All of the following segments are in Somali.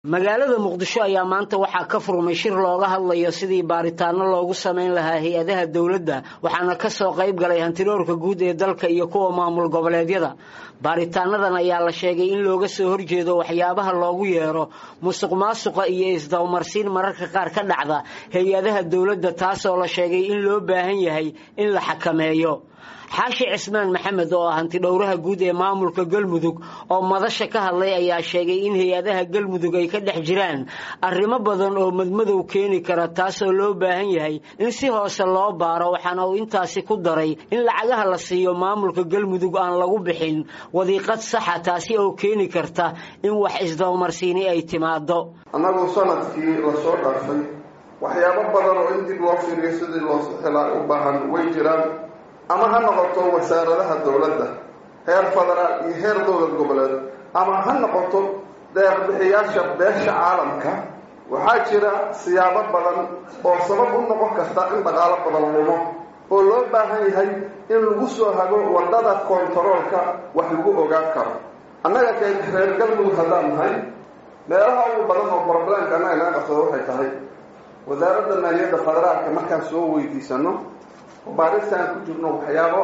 magaalada muqdisho ayaa maanta waxaa ka furmay shir looga hadlayo sidii baaritaano loogu samayn lahaa hay-adaha dowladda waxaana kasoo qayb galay hantiroorka guud ee dalka iyo kuwa maamul goboleedyada baaritaanadan ayaa la sheegay in looga soo horjeedo waxyaabaha loogu yeero musuq maasuqa iyo isdawmarsiin mararka qaar ka dhacda hay-adaha dowladda taasoo la sheegay in loo baahan yahay in la xakameeyo xaashi cismaan maxamed oo ah hantidhowraha guud ee maamulka galmudug oo madasha ka hadlay ayaa sheegay in hay-adaha galmudug ay ka dhex jiraan arrimo badan oo madmadow keeni kara taasoo loo baahan yahay in si hoose loo baaro waxaana uu intaasi ku daray in lacagaha la siiyo maamulka galmudug aan lagu bixin wadiiqad saxa taasi oo keeni karta in wax isdawmarsiini ay timaado annagu sanadkii lasoo dhaafay waxyaabo badan oo in dib loo fiiriyo sidii loo helaa u baahan way jiraan ama ha noqoto wasaaradaha dowladda heer federaal iyo heer dowlad goboleed ama ha noqoto deeqbixiyaasha beesha caalamka waxaa jira siyaabo badan oo sabab u noqon karta in dhaqaalo badan lumo oo loo baahan yahay in lagu soo hago wadada kontaroolka wax lagu ogaan karo annaga kee reer galmudug haddaan nahay meelaha ugu badan oo broblemka annaga naga qabsado waxay tahay wasaaradda maaliyadda federaalka markaan soo weydiisano baaristaan ku jirno waxyaabo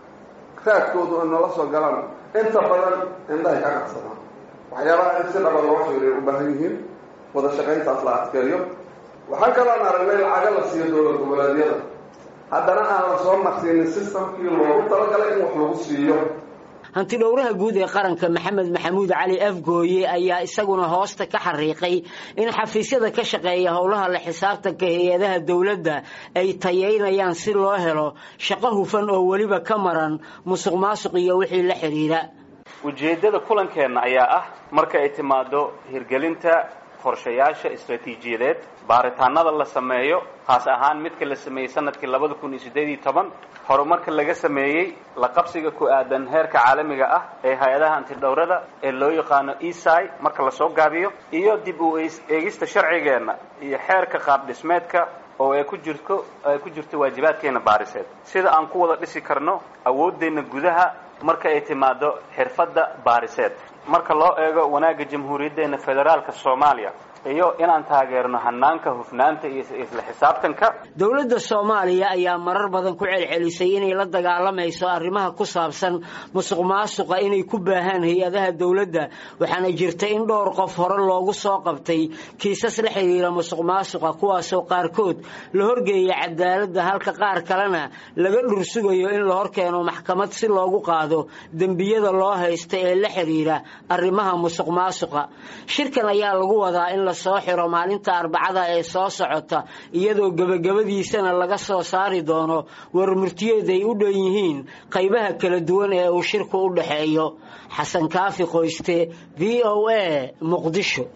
raadkoodu ay noola soo galaan inta badan indhahay ka qabsadaan waxyaabaha in si dhaba loo fiiriyo u baahan yihiin wada shaqayntaas la adkeeyo waxaa kaloon aragnay lacaga la siiyo dowlad goboleedyada haddana aan la soo marsiinin systemkii loogu talagalay in wax lagu siiyo hantidhowraha guud ee qaranka maxamed maxamuud cali afgooye ayaa isaguna hoosta ka xariiqay in xafiisyada ka shaqeeya howlaha la xisaabtanka hay-adaha dowladda ay tayeynayaan si loo helo shaqo hufan oo weliba ka maran musuq maasuq iyo wixii la xidhiira ujeeddada kulankeenna ayaa ah marka ay timaado hirgelinta qorshayaasha istraatiijiyadeed baaritaanada la sameeyo kaas ahaan midka la sameeyey sanadkii labada kun iyo siddeed iyo toban horumarka laga sameeyey la qabsiga ku aadan heerka caalamiga ah ee hay-adaha antidhowrada ee loo yaqaano esai marka lasoo gaabiyo iyo dib u eegista sharcigeenna iyo xeerka qaab dhismeedka oo ay ku jirto ay ku jirto waajibaadkeena baariseed sida aan ku wada dhisi karno awooddeenna gudaha marka ay timaado xirfadda baariseed marka loo eego wanaagga jamhuuriyaddeena federaalka soomaaliya iyo inaan taageerno hanaanka hufnaanta iyo isla xisaabtanka dowladda soomaaliya ayaa marar badan ku celcelisay inay la dagaalamayso arrimaha ku saabsan musuq maasuqa inay ku baahaan hay-adaha dowladda waxaana jirta in dhowr qof hore loogu soo qabtay kiisas la xidhiira musuq maasuqa kuwaasoo qaarkood la horgeeya cadaaladda halka qaar kalena laga dhursugayo in la horkeeno maxkamad si loogu qaado dembiyada loo haysta ee la xidhiira arrimaha musuq maasuqa shirkan ayaa lagu wadaa in soo xiro maalinta arbacada ee soo socota iyadoo gebagabadiisana laga soo saari doono warmurtiyeed ay u dhan yihiin qaybaha kala duwan ee uu shirku u dhexeeyo xasan kaafi qoyste v o a muqdisho